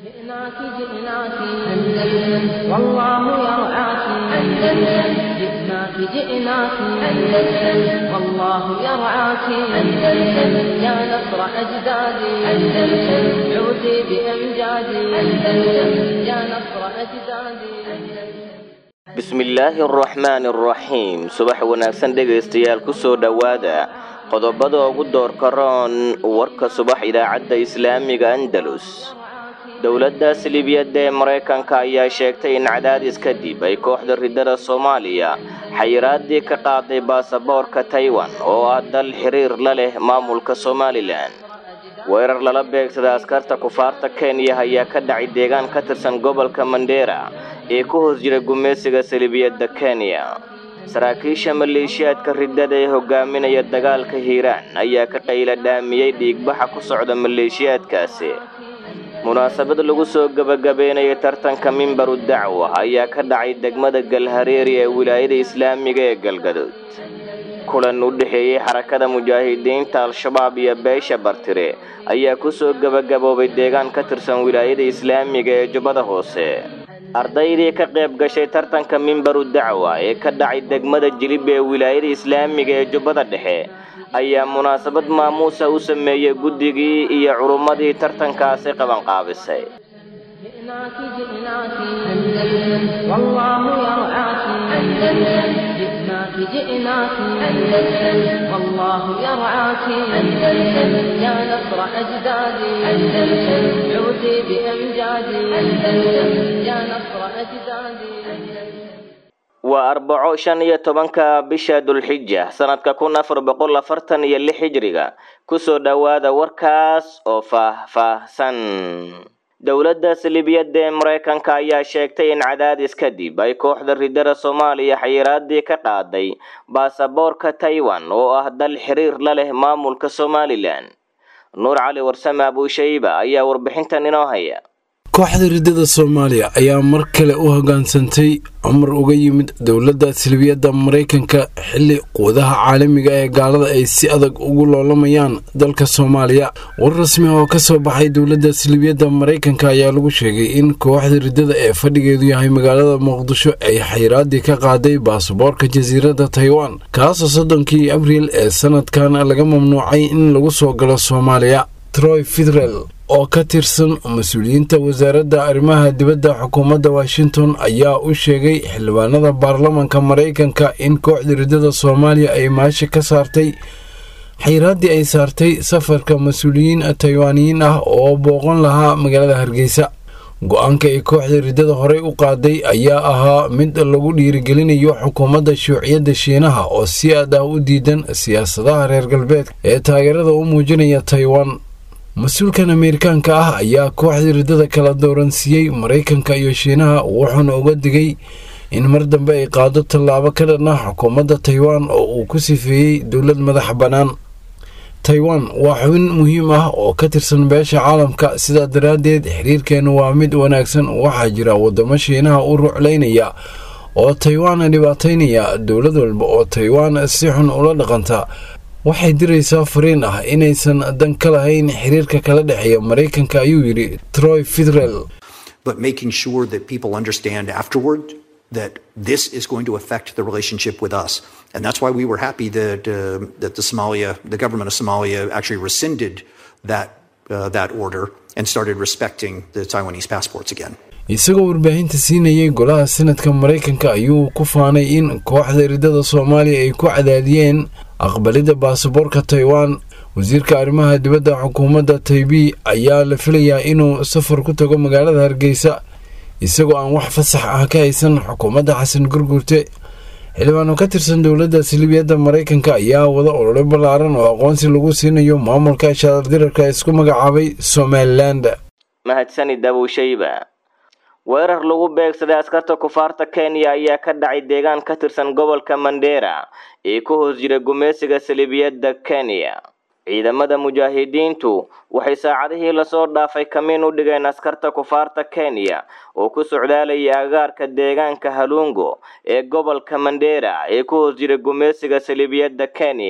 جئناك جئناك أندلس والله يرعاك أندلس جئناك جئناك أندلس والله يرعاك أندلس يا نصر أجدادي أندلس عودي بأمجادي أندلس يا نصر أجدادي bismillaahi araxmaani araxiim subax wanaagsan dhegaystayaal kusoo dhowaada qodobada ugu doorka roon warka subax idaacadda islaamiga andalus dowladdaas libiyadda ee maraykanka ayaa sheegtay in cadaadis kadib ay kooxda ridada soomaaliya xayiraadii ka qaaday baasaboorka taiwan oo ah dal xiriir la leh maamulka somalilan weerar lala beegsada askarta kufaarta kenya ayaa ka dhacay deegaan ka tirsan gobolka mandera ee ku hoos jira gumaysiga salibiyadda kenya saraakiisha maleeshiyaadka ridada ee hogaaminaya dagaalka hiiraan ayaa ka qayla dhaamiyey dhiigbaxa ku socda maleeshiyaadkaasi munaasabad lagu soo gebagabeynaya tartanka mimbaru dacwa ayaa ka dhacay degmada galhareeri ee wilaayada islaamiga ee galgaduud kulan u dhexeeyey xarakada mujaahidiinta al-shabaab iyo beesha bartire ayaa kusoo gebagaboobay deegaan ka tirsan wilaayada islaamiga ee jubbada hoose ardaydii ka qayb gashay tartanka mimbaru dacwa ee ka dhacay degmada jilib ee wilaayada islaamiga ee jubbada dhexe ayaa munaasabad maamuusa u sameeyey guddigii iyo culummadii tartankaasi qabanqaabisay جئناك جئناك أندلس والله يرعاك أندلس جئناك جئناك أندلس والله يرعاك أندلس يا نصر أجدادي أندلس عودي بأمجادي أندلس يا نصر أجدادي waa arbaco shan iyo tobanka bisha dulxija sanadka kun afar boqol afartan iyo lix hijriga kusoo dhowaada warkaas oo faah-faahsan dowladda salibiyadda ee maraykanka ayaa sheegtay in cadaadis kadib ay kooxda ridada soomaaliya xayiraadii ka qaaday baasaboorka taiwan oo ah dal xiriir la leh maamulka somalilan nuur cali warsame abuushayba ayaa warbixintan inoo haya kooxda ridada soomaaliya ayaa mar kale u hoggaansantay cumar uga yimid dowladda silbiyadda maraykanka xilli quwadaha caalamiga ee gaalada ay si adag ugu loolamayaan dalka soomaaliya war rasmi oo ka soo baxay dowladda silbiyadda maraykanka ayaa lagu sheegay in kooxda ridada ee fadhigeedu yahay magaalada muqdisho ay xayiraadii ka qaaday baasaboorka jasiiradda taiwan kaasoo soddonkii abriil ee sanadkan laga mamnuucay in lagu soo galo soomaaliya troy federal oo ka tirsan mas-uuliyiinta wasaaradda arrimaha dibadda xukuumadda washington ayaa u sheegay xildhibaanada baarlamanka maraykanka in kooxda ridada soomaaliya ay maasha ka saartay xayiraaddii ay saartay safarka mas-uuliyiin taiwaaniyiin ah oo booqan lahaa magaalada hargeysa go-aanka ay kooxda ridada horey u qaaday ayaa ahaa mid lagu dhiirigelinayo xukuumadda shuuciyadda shiinaha oo si aad ah u diidan siyaasadaha reer galbeedka ee taageerada u muujinaya taiwan mas-uulkan ameerikaanka ah ayaa kooxda ridada kala dooransiiyey maraykanka iyo shiinaha wuxuuna uga digay in mar dambe ay qaado tallaabo ka dhan ah xukuumadda taiwan oo uu ku sifeeyey dowlad madax bannaan taiwan waa xubin muhiim ah oo ka tirsan beesha caalamka sidaa daraaddeed xiriirkeenu waa mid wanaagsan waxaa jira waddamo shiinaha u ruclaynaya oo taiwan dhibaataynaya dowlad walba oo taiwan si xun ula dhaqanta waxay diraysaa fariin ah inaysan dan ka lahayn xiriirka kala dhexeeya maraykanka ayuu yidhi troy federal but making sure that people understand afterward that this is going to affect the relationship with us. And that's why we were happy that, uh, that the Somalia, the government of Somalia actually rescinded that, uh, that order and started respecting the Taiwanese passports again. isagoo warbaahinta siinayay golaha sanadka maraykanka ayuu ku faanay in kooxda ridada soomaaliya ay ku cadaadiyeen aqbalidda baasaboorka taiwan wasiirka arrimaha dibadda xukuumadda taibi ayaa la filayaa inuu safar ku tago magaalada hargeysa isagoo aan wax fasax ah ka haysan xukuumadda xasan gurgurte xildhibaano ka tirsan dowladda silibiyadda maraykanka ayaa wada olole ballaaran oo aqoonsi lagu siinayo maamulka shaadardirarka isku magacaabay somaliland mahadsanid abuushayba weerar lagu beegsaday askarta kufaarta kenya ayaa ka dhacay deegaan ka tirsan gobolka mandera ee ku hoos jira gumaysiga salibiyadda kenya ciidamada mujaahidiintu waxay saacadihii lasoo dhaafay kamiin u dhigeen askarta kufaarta kenya oo ku socdaalayay agaarka deegaanka halungo ee gobolka mandera ee ku hoos jira gumaysiga salibiyadda kenya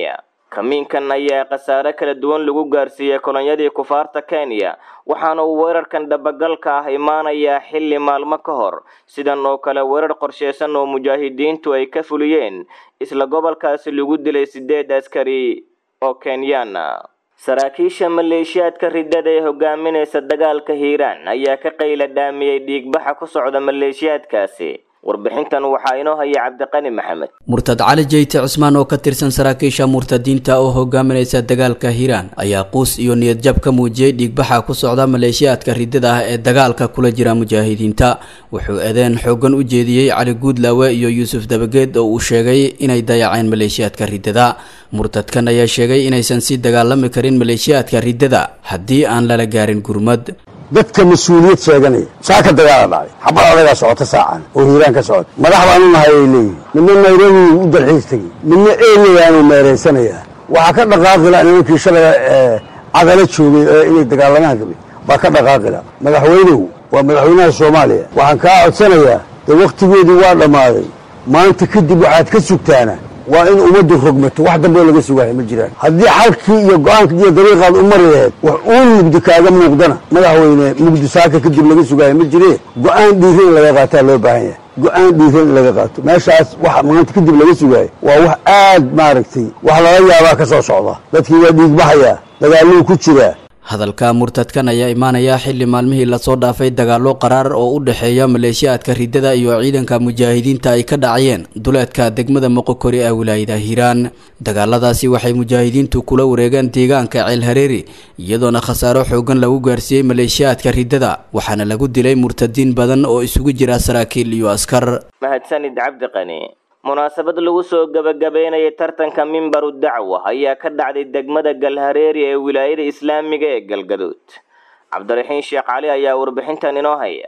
kamiinkan ayaa khasaare kala duwan lagu gaarsiiyey kolonyadii kufaarta kenya waxaana uu weerarkan dhabagalka ah imaanayaa xilli maalmo ka hor sidan oo kale weerar qorsheysan oo mujaahidiintu ay ka fuliyeen isla gobolkaasi lagu dilay sideed askari oo kenyaana saraakiisha maleeshiyaadka riddada ee hogaaminaysa dagaalka hiiraan ayaa ka qayla dhaamiyey dhiigbaxa ku socda maleeshiyaadkaasi warbixintan waxaa inoo haya cabdiqani maxamed murtad cali jeyte cusmaan oo ka tirsan saraakiisha murtadiinta oo hogaaminaysa dagaalka hiiraan ayaa quus iyo niyadjab ka muujiyey dhiigbaxa ku socda maleeshiyaadka riddada ah ee dagaalka kula jira mujaahidiinta wuxuu eedeen xoogan u jeediyey cali guudlaawe iyo yuusuf dabageed oo uu sheegay inay dayaceen maleeshiyaadka riddada murtadkan ayaa sheegay inaysan sii dagaalami karin maleeshiyaadka riddada haddii aan lala gaarin gurmad dadka mas-uuliyad sheeganaya saa ka dagaala dhacay xabad adagaa socota saacan oo hiiraan ka socota madax baanu nahay ay leeyihin midna nairobi u dalxiis tegi midna eeyayaanu meeraysanayaa waxaa ka dhaqaaqila nimankii shalay cadalo joogay ee inay dagaalamaan rabay baa ka dhaqaaqila madaxweynuhu waa madaxweynaha soomaaliya waxaan kaa codsanayaa dee wakhtigeedii waa dhammaaday maanta kadib waxaad ka sugtaana waa in ummaddu rogmato wax dambeo laga sugaayo ma jiraan haddii xalkii iyo go-aankii iyo dariiqaad u mari laheed wax uun mugdi kaaga muuqdana madaxweyne mugdi saaka kadib laga sugaayo ma jiree go-aan dhiira in laga qaataa loo baahan yahay go-aan dhiira in laga qaato meeshaas waxa maanta kadib laga sugaayo waa wax aad maaragtay wax lala yaabaa ka soo socda dadkii waa dhiigbaxayaa dagaaluu ku jiraa hadalka murtadkan ayaa imaanaya xilli maalmihii lasoo dhaafay dagaallo qaraar oo u dhexeeya maleeshiyaadka riddada iyo ciidanka mujaahidiinta ay ka dhacayeen duleedka degmada moqokori ee wilaayada hiiraan dagaaladaasi waxay mujaahidiintu kula wareegeen deegaanka ceel hareeri iyadoona khasaaro xoogan lagu gaarsiiyey maleeshiyaadka riddada waxaana lagu dilay murtadiin badan oo isugu jira saraakiil iyo askar mahadsanid cabdiqani munaasabad lagu soo gabagabeynayay tartanka mimbaru dacwa ayaa ka dhacday degmada galhareeri ee wilaayada islaamiga ee galgaduud cabdiraxiin sheekh cali ayaa warbixintan inoo haya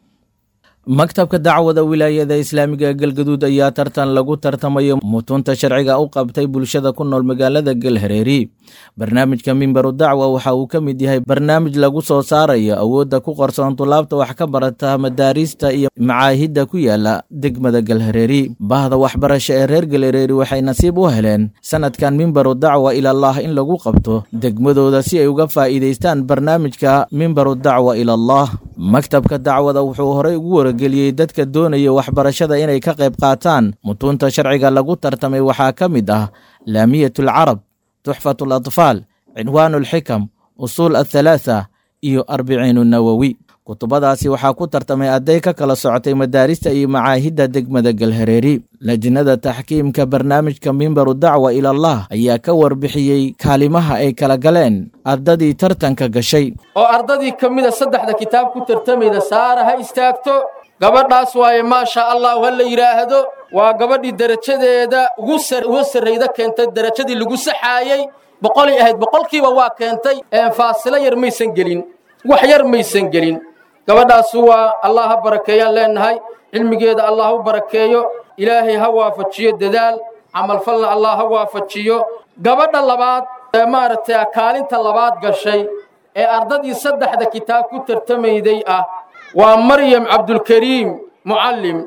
maktabka dacwada wilaayada islaamiga galgaduud ayaa tartan lagu tartamayo mutunta sharciga u qabtay bulshada ku nool magaalada galhareeri barnaamijka mimbaru dacwa waxa uu ka mid yahay barnaamij lagu soo saarayo awoodda ku qarsoon tulaabta wax ka barata madaariista iyo macaahidda ku yaala degmada galhareeri bahda waxbarasho ee reer galhareeri waxay nasiib u heleen sanadkan mimbaru dacwa ilallaah in lagu qabto degmadooda si ay uga faa'iidaystaan barnaamijka mimbaru dacwa ilallaah maktabka dacwada wuxuu horey ugu wargeliyey dadka doonaya waxbarashada inay ka qayb qaataan mutuunta sharciga lagu tartamay waxaa ka mid ah laamiyat alcarab tuxfat alatfaal cinwaan alxikam usuul athalaatha iyo arbiciin nawowi kutubadaasi waxaa ku tartamay arday ka kala socotay madaarista iyo macaahidda degmada galhareeri lajnada taxkiimka barnaamijka mimbaru dacwa ilallah ayaa ka warbixiyey kaalimaha ay kala galeen ardadii tartanka gashay oo ardadii ka mida saddexda kitaab ku tartamayda saara ha istaagto gabadhaas waaye maasha allahu ha la yidhaahdo waa gabadhii derajadeeda ugu sarrayda keentay derajadii lagu saxaayey boqolay ahayd boqolkiiba waa keentay faasilo yar maysan gelin wax yar maysan gelin gabadhaas waa allah ha barakeeyaan leenahay cilmigeeda allah u barakeeyo ilaahay ha waafajiyo dadaal camalfalna allah ha waafajiyo gabadha labaad ee maaragtay kaalinta labaad gashay ee ardadii saddexda kitaab ku tartamayday ah waa maryam cabdulkariim mucallim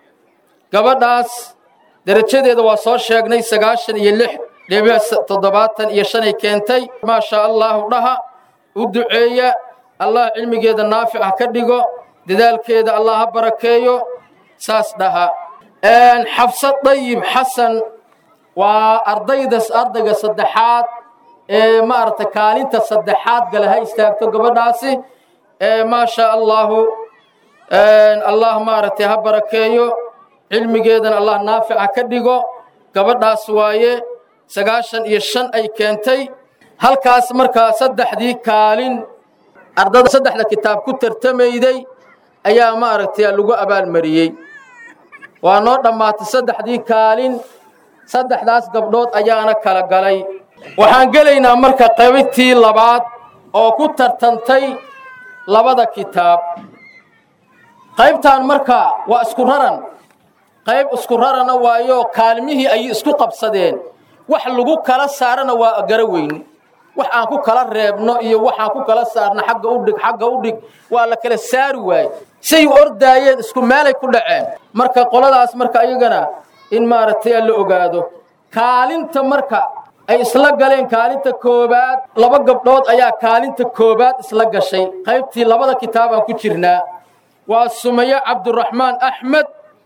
gabadhaas derajadeeda waa soo sheegnay sagaashan iyo lix dhibic toddobaatan iyo shanay keentay maasha allahu dhaha u duceeya allah cilmigeeda naafic ha ka dhigo dadaalkeeda allah ha barakeeyo saas dhaha xabsad dayib xasan waa ardaydas ardayga saddexaad ee maaragtay kaalinta saddexaad gale ha istaagto gabadhaasi maasha allahu allah maaragtay ha barakeeyo cilmigeedana allah naafic ha ka dhigo gabadhaas waaye sagaashan iyo shan ay keentay halkaas markaa saddexdii kaalin ardada saddexda kitaab ku tartamayday ayaa maaragtay lagu abaalmariyey waa noo dhammaatay saddexdii kaalin saddexdaas gabdhood ayaana kala galay waxaan gelaynaa marka qaybtii labaad oo ku tartantay labada kitaab qaybtan marka waa isku raran qayb isku rarana waayo kaalmihii ayay isku qabsadeen wax lagu kala saarana waa gara weyne wax aan ku kala reebno iyo waxaan ku kala saarno xagga u dhig xagga u dhig waa la kala saari waaye say u ordaayeen isku meelay ku dhaceen marka qoladaas marka iyagana in maaragtay la ogaado kaalinta marka ay isla galeen kaalinta koowaad laba gabdhood ayaa kaalinta koowaad isla gashay qaybtii labada kitaabaan ku jirnaa waa sumaye cabduraxmaan axmed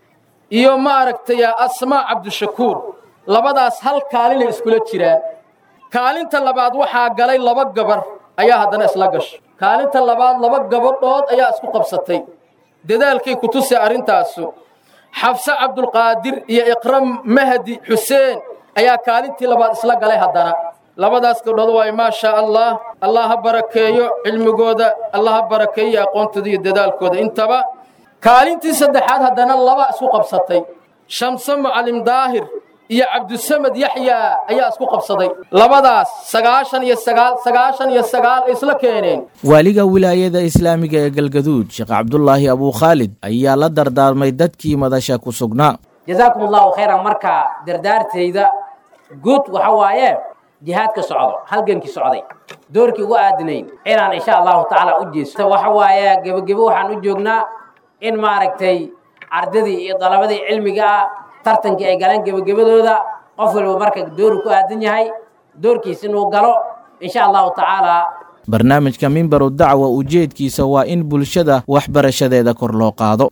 iyo ma aragtay asmaa cabdishakuur labadaas hal kaalinay iskula jiraan kaalinta labaad waxaa galay laba gabar ayaa haddana isla gashay kaalinta labaad laba gabadhood ayaa isku qabsatay dadaalkay ku tusay arrintaasu xabse cabdulqaadir iyo iqram mahdi xuseen ayaa kaalintii labaad isla galay haddana labadaas gabdhood waayo maa shaa allah allah ha barakeeyo cilmigooda allah ha barakeeyo aqoontooda iyo dadaalkooda intaba kaalintii saddexaad haddana laba isku qabsatay shamse mucalim daahir iyo cabdusamed yaxyaa ayaa isku qabsaday labadaas sagaashan iyo sagaal sagaashan iyo sagaal ay isla keeneen waaliga wilaayada islaamiga ee galgaduud sheekh cabdulaahi abuukhaalid ayaa la dardaarmay dadkii madasha ku sugnaa jazaakum allahu khayran marka dardaartayda guud waxa waaye jihaadka socdo halgankii socday doorkii ugu aadinayn inaan insha allahu tacaala u jeesto waxa waaye gebagebo waxaan u joognaa in maaragtay ardadii iyo dalabadii cilmiga ah tartankii ay galeen gebagabadooda qof waliba marka dooru ku aadan yahay doorkiis inuu galo insha allahu tacaala barnaamijka mimbaru dacwa ujeedkiisa waa in bulshada waxbarashadeeda kor loo qaado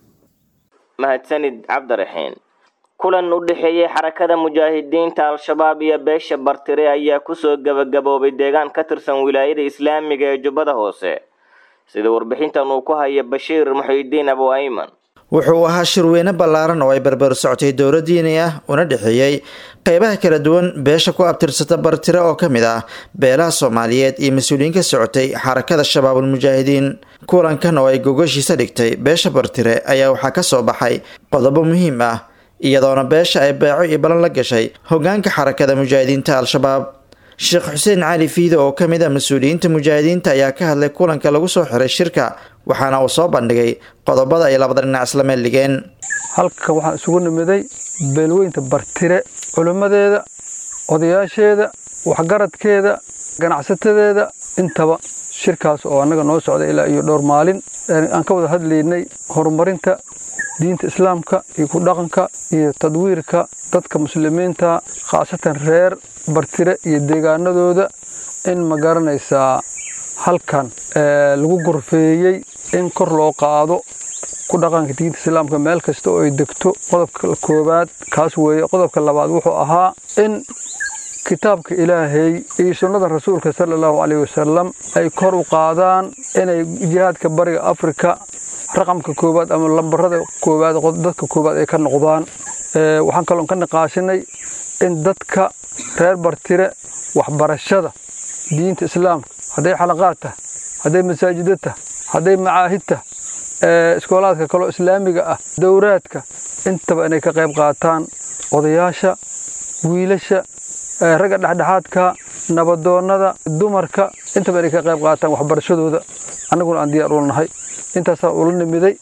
mahadsanid cabdiraxiin kulan u dhexeeyey xarakada mujaahidiinta al-shabaab iyo beesha bartire ayaa kusoo gebagaboobay deegaan ka tirsan wilaayada islaamiga ee jubbada hoose sida warbixintan uu ku haya bashiir muxiidiin abu ayman wuxuu ahaa shirweyne ballaaran oo ay barbar socotay dowla diini ah una dhexeeyey qeybaha kala duwan beesha ku abtirsata bartire oo ka mid ah beelaha soomaaliyeed iyo mas-uuliyiin ka socotay xarakada shabaabul mujaahidiin kulankan oo ay gogashiisa dhigtay beesha bartire ayaa waxaa ka soo baxay qodobo muhiim ah iyadoona beesha ay beeco iyo balan la gashay hogaanka xarakada mujaahidiinta al-shabaab sheekh xuseen cali fiide oo ka mid ah mas-uuliyiinta mujaahidiinta ayaa ka hadlay kulanka lagu soo xiray shirka waxaana uu soo bandhigay qodobada ay labada dhinac isla meel dhigeen halka waxaan isugu nimiday beelweynta bartire culimmadeeda odayaasheeda waxgaradkeeda ganacsatadeeda intaba shirkaas oo annaga noo socda ilaa iyo dhowr maalin aan ka wada hadlaynay horumarinta diinta islaamka iyo ku dhaqanka iyo tadwiirka dadka muslimiinta khaasatan reer bartire iyo deegaanadooda in ma garanaysaa halkan lagu gorfeeyey in kor loo qaado ku dhaqanka diinta islaamka meel kasta oo ay degto qodobka koowaad kaas weeye qodobka labaad wuxuu ahaa in kitaabka ilaahay iyo sunnada rasuulka sala allahu caleyhi wasalam ay kor u qaadaan inay jihaadka bariga afrika raqamka koowaad ama lambarada koowaad dadka koowaad ay ka noqdaan waxaan kaloon ka niqaashinay in dadka reer bartire waxbarashada diinta islaamka hadday xalaqaad tah hadday masaajida tah hadday macaahid tah iskoolaadka kaloo islaamiga ah dowraadka intaba inay ka qayb qaataan odayaasha wiilasha ragga dhexdhexaadka nabadoonnada dumarka intaba inay ka qayb qaataan waxbarashadooda annaguna aan diyaar ula nahay intaasaa ula nimiday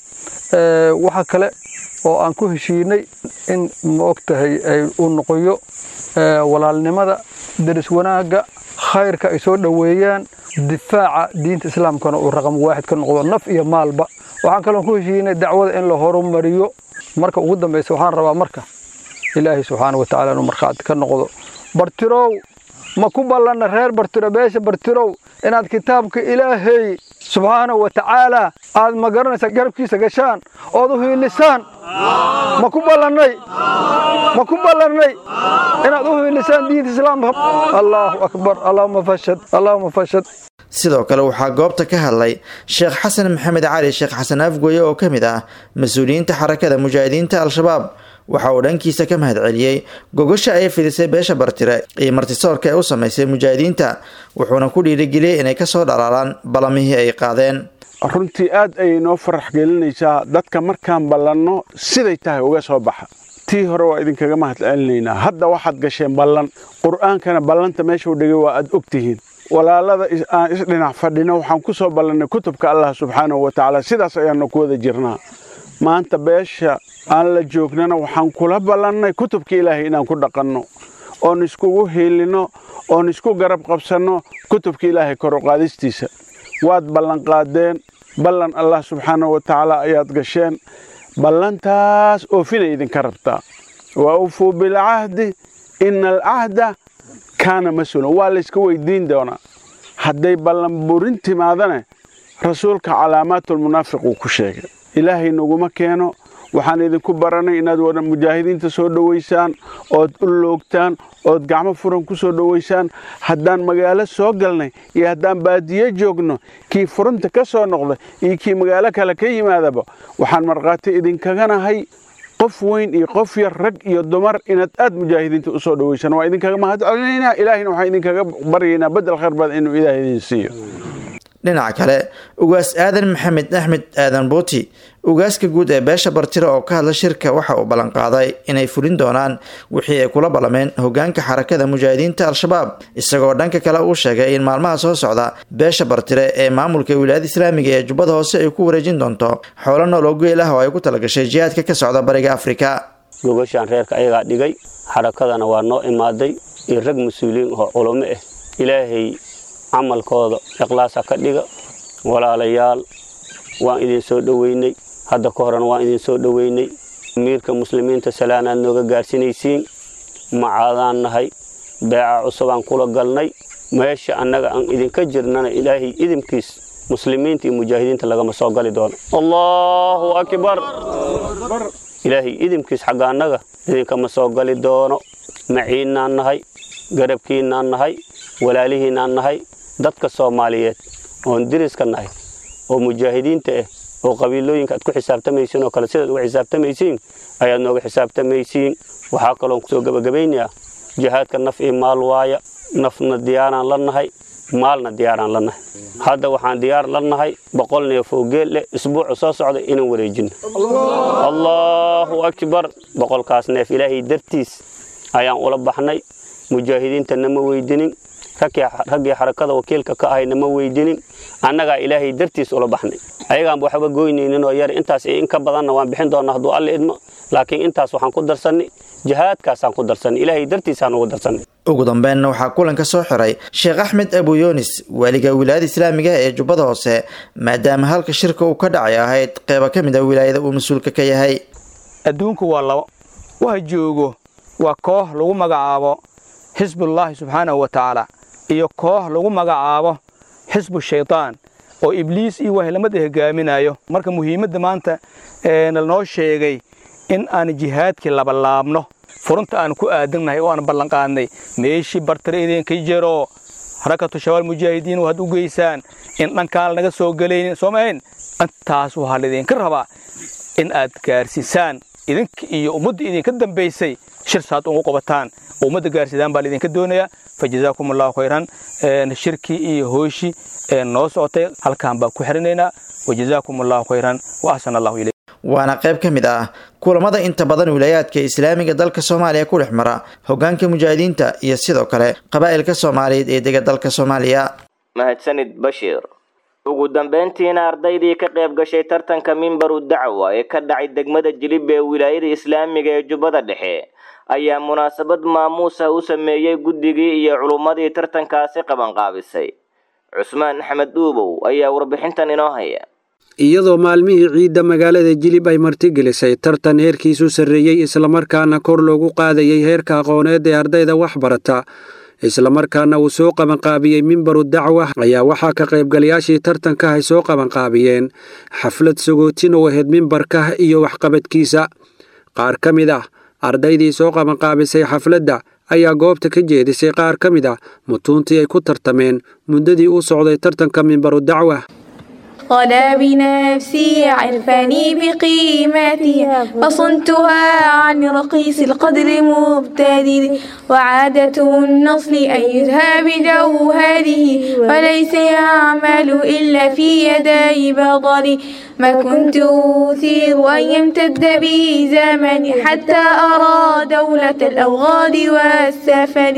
waxa kale oo aan ku heshiinay in ma og tahay uu noqoyo walaalnimada deris wanaagga khayrka ay soo dhoweeyaan difaaca diinta islaamkana uu raqam waaxid ka noqdo naf iyo maalba waxaan kaloon ku heshiinay dacwada in la horumariyo marka ugu dambaysa waxaan rabaa marka ilaahay subxaana wa tacala inuu markhaati ka noqdo bartirow ma ku ballanna reer bartiro beesha bartirow inaad kitaabka ilaahay subxaana wa tacaala aad ma garanaysaa garabkiisa gashaan ood u hiilisaan ma ku ballannay ma ku ballannay inaad u hiilisaan diinta islaamka allaahu akbar allahuma fashad allahuma fashad sidoo kale waxaa goobta ka hadlay sheekh xasan maxamed cali sheekh xasan afgoye oo ka mid ah mas-uuliyiinta xarakada mujaahidiinta al-shabaab waxa uu dhankiisa ka mahad celiyey gogosha ay fidisay beesha bartire iyo martisoorka ee u samaysay mujaahidiinta wuxuuna ku dhiirigeliyey inay kasoo dhalaalaan balamihii ay qaadeen runtii aad ayay noo farax gelinaysaa dadka markaan ballanno siday tahay uga soo baxa tii hore waa idinkaga mahad celinaynaa hadda waxaad gasheen ballan qur'aankana ballanta meeshuu dhigay waa aad ogtihiin walaalada aan isdhinac fadhino waxaan ku soo ballannay kutubka allah subxaanahu wa tacaala sidaas ayaannu ku wada jirnaa maanta beesha aan la joognana waxaan kula ballannay kutubka ilaahay inaan ku dhaqanno oon iskugu hiilinno oon isku garab qabsanno kutubka ilaahay kor u qaadistiisa waad ballanqaadeen ballan allah subxaanahu wa tacaala ayaad gasheen ballantaas oofinay idinka rabtaa wa ufuu bilcahdi ina alcahda kaana mas-uulan waa layska weydiin doonaa hadday ballanburin timaadane rasuulka calaamaatulmunaafiq uu ku sheegay ilaahay naguma keeno waxaan idinku baranay inaad wada mujaahidiinta soo dhowaysaan ood u loogtaan ood gacmo furan ku soo dhowaysaan haddaan magaalo soo galnay iyo haddaan baadiyo joogno kii furunta ka soo noqda iyo kii magaalo kale ka yimaadaba waxaan markhaati idinkaganahay qof weyn iyo qof yar rag iyo dumar inaad aad mujaahidiinta u soo dhowaysaan waa idinkaga mahad celinaynaa ilaahayna waxaan idinkaga baryaynaa bedel khayr badan inuu ilaah idin siiyo dhinaca kale ugaas aadan maxamed axmed aadan buuti ugaaska guud ee beesha bartiro oo ka hadla shirka waxa uu ballanqaaday inay fulin doonaan wixii ay kula ballameen hogaanka xarakada mujaahidiinta al-shabaab isagoo dhanka kale uu sheegay in maalmaha soo socda beesha bartire ee maamulka wilaayada islaamiga ee jubbada hoose ay ku wareejin doonto xoolo nool oo geel ah oo ay ku talagashay jihaadka ka socda bariga afrika gogashaan reerka ayagaa dhigay xarakadana waa noo imaaday iyo rag mas-uuliyiin oo culamo ah ilaahay camalkooda ikhlaasa ka dhiga walaalayaal waan idin soo dhoweynay hadda ka horena waan idin soo dhoweynay amiirka muslimiinta salaanaad nooga gaarsinaysiin macaadaan nahay beeca cusubaan kula galnay meesha annaga aan idinka jirnana ilaahay idinkiis muslimiinta iyo mujaahidiinta lagama soo gali doono allaahu akbar ilaahay idinkiis xagga annaga idinkama soo gali doono maciinnaan nahay garabkiinnaan nahay walaalihiinnaan nahay dadka soomaaliyeed oon diriska nahay oo mujaahidiinta ah oo qabiilooyinka aad ku xisaabtamaysiin oo kale sidaad uga xisaabtamaysiin ayaad nooga xisaabtamaysiin waxaa kaloon kusoo gebagabaynayaa jihaadka naf iyo maal waaya nafna diyaaraan la nahay maalna diyaaraan la nahay hadda waxaan diyaar la nahay boqol neef oo geel leh isbuucu soo socda inaan wareejino allaahu akbar boqolkaas neef ilaahay dartiis ayaan ula baxnay mujaahidiinta nama weydinin raggii xarakada wakiilka ka ahay nama weydinin annagaa ilaahay dartiis ula baxnay ayagaanba waxba goynaynin oo yar intaas iyo in ka badanna waan bixin doonaa hadduu alla idmo laakiin intaas waxaan ku darsannay jihaadkaasaan ku darsannay ilaahay dartiisaan ugu darsannay ugu dambeynna waxaa kulanka soo xiray sheekh axmed abu yunis waaliga wilaayada islaamiga ee jubbada hoose maadaama halka shirka uu ka dhacay ahayd qeyba ka mid a wilaayada uu mas-uulka ka yahay adduunku waa labo waxa joogo waa koox lagu magacaabo xisbullaahi subxaanahu wa tacaala iyo koox lagu magacaabo xisbu shaydaan oo ibliis iyo wahlamada hogaaminayo marka muhiimadda maanta nalnoo sheegay in aan jihaadkii labalaabno furunta aan ku aadannahay oo aan ballanqaadnay meeshii bartare idinka jero xarakatu shabaal mujaahidiin waxaad u geysaan in dhankaan naga soo gelaynin soo mahayn intaas waxaa laydinka rabaa in aad gaarsiisaan idinka iyo ummadda idinka dambaysay shir saad ugu qabataan oo ummadda gaarsiidaan baa laydinka doonayaa fa jazaakum allahu khayran shirkii iyo hooshii noo socotay halkaan baan ku xirinaynaa wa jazaakum allahu khayran wa axsan allahu ilayk waana qayb ka mid ah kulamada inta badan wilaayaadka islaamiga dalka soomaaliya ku dhex mara hogaanka mujaahidiinta iyo sidoo kale qabaa'ilka soomaaliyeed ee dega dalka soomaaliya mahadsanid bashiir ugu dambeyntiina ardaydii ka qayb gashay tartanka mimbaru dacwa ee ka dhacay degmada jilib ee wilaayada islaamiga ee jubbada dhexe ayaa munaasabad maamuusa u sameeyey guddigii iyo culummadii tartankaasi qabanqaabisay cusmaan axmed dhuubow ayaa warbixintan inoo haya iyadoo maalmihii ciidda magaalada jilib ay martigelisay tartan heerkiisu sarreeyey islamarkaana kor loogu qaadayay heerka aqooneed ee ardayda wax barata islamarkaana uu soo qabanqaabiyey mimbaru dacwa ayaa waxaa ka qaybgalayaashii tartanka ay soo qabanqaabiyeen xaflad sagootin oo ahayd mimbarka iyo waxqabadkiisa qaar ka mid ah ardaydii soo qabanqaabisay xafladda ayaa goobta ka jeedisay qaar ka mid ah mutuuntii ay ku tartameen muddadii u socday tartanka mimbaru dacwa طلى بنفسي عرفني بقيمتها فصنتها عن رقيص القدر مبتدر وعادة النصل أن يزهى بجوهره وليس يعمل إلا في يدي بطري ما كنت أثير أن يمتد بي زمني حتى أرى دولة الأوغاد والسفر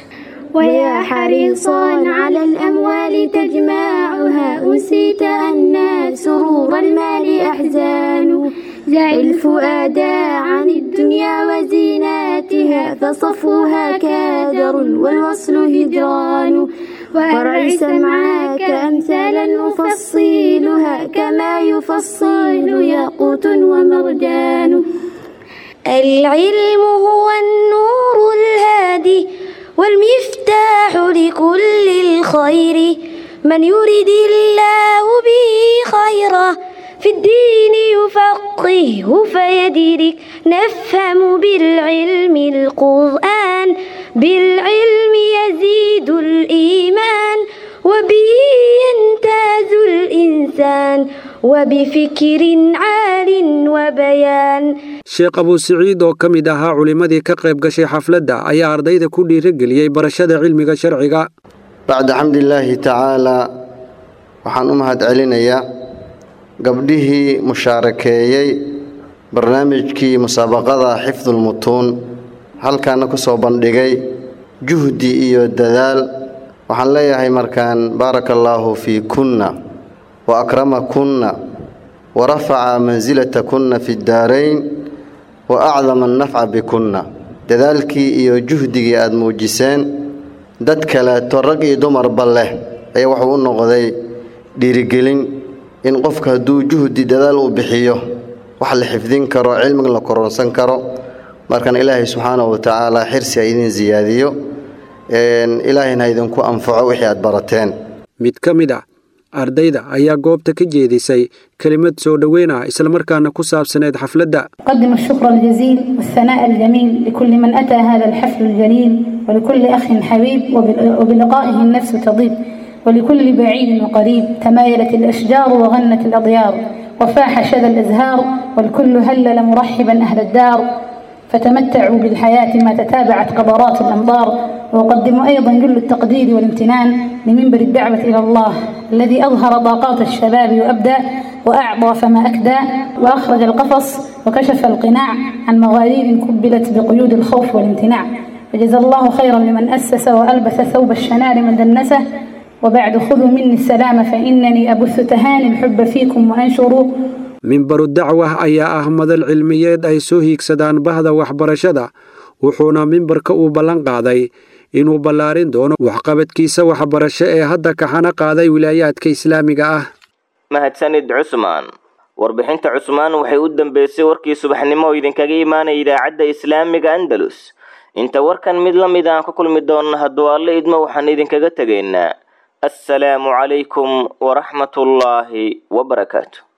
ويا حريصا على الأموال تجمعها أنسيت أن سرور المال أحزان دع الفؤاد عن الدنيا وزيناتها فصفوها كادر والوصل هجران ورعي سمعاك أمثالا نفصيلها كما يفصل ياقوت ومرجان العلم هو النور الهادي والمفتاح لكل الخير من يرد الله به خيرا في الدين يفقهه فيدرك نفهم بالعلم القرآن بالعلم يزيد الإيمان وبه يمتاز الإنسان وبفكر عال وبيان sheekh abuu siciid oo ka mid ahaa culimmadii ka qayb gashay xafladda ayaa ardayda ku dhiirigeliyey barashada cilmiga sharciga bacda xamdilaahi tacaalaa waxaan u mahad celinayaa gabdhihii mushaarakeeyey barnaamijkii musaabaqada xifdulmutuun halkaana ku soo bandhigay juhdi iyo dadaal waxaan leeyahay markaan baaraka allaahu fii kunna wa akramakunna wa rafaca mansilatakunna fi ddaarayn wa acdama annafca bikunna dadaalkii iyo juhdigii aad muujiseen dad kaleeto rag iyo dumarba leh ayaa wuxuu u noqday dhiirigelin in qofka hadduu juhdi dadaal uu bixiyo wax la xifdin karo cilmiga la koronsan karo markan ilaahay subxaanahu wa tacaala xirsi ha idin siyaadiyo ilaahayna ha idinku anfaco wixii aad barateen mid ka mid ah ardayda ayaa goobta ka jeedisay kelimad soo dhoweyn ah islamarkaana ku saabsaneyd xafladda أقدم الشكر الجزيل والثناء الجميل لكل من أتى هذا الحفل الجليل ولكل أخ حبيب وبال- وبلقائه النفس تضيب ولكل بعيد وقريب تمايلت الأشجار وغنت الأضيار وفاح شذا الأزهار والكل هلل مرحبا أهل الدار فتمتعوا بالحياة ما تتابعت قبرات الأمطار وأقدم أيضا جل التقدير والامتنان لمنبر الدعوة إلى الله الذي أظهر طاقات الشباب وأبدى وأعطى فما أكدى وأخرج القفص وكشف القناع عن مغارير كبلت بقيود الخوف والامتناع فجزا الله خيرا لمن أسس وألبس ثوب الشنار من دنسه وبعد خذوا مني السلام فإنني أبث تهاني الحب فيكم وأنشروا mimbaru dacwah ayaa ah madal cilmiyeed ay soo hiigsadaan bahda waxbarashada wuxuuna mimbarka uu ballan qaaday inuu ballaarin doono waxqabadkiisa waxbarasho ee hadda kaxana qaaday wilaayaadka islaamiga ah mahadsanid cusmaan warbixinta cusmaan waxay u dambeysay warkii subaxnimo oo idinkaga imaanaya idaacadda islaamiga andalus inta warkan mid la mid aan ku kulmi doonno hadduu alle idmo waxaan idinkaga tegaynaa assalaamu calaykum waraxmatullaahi wabarakaatu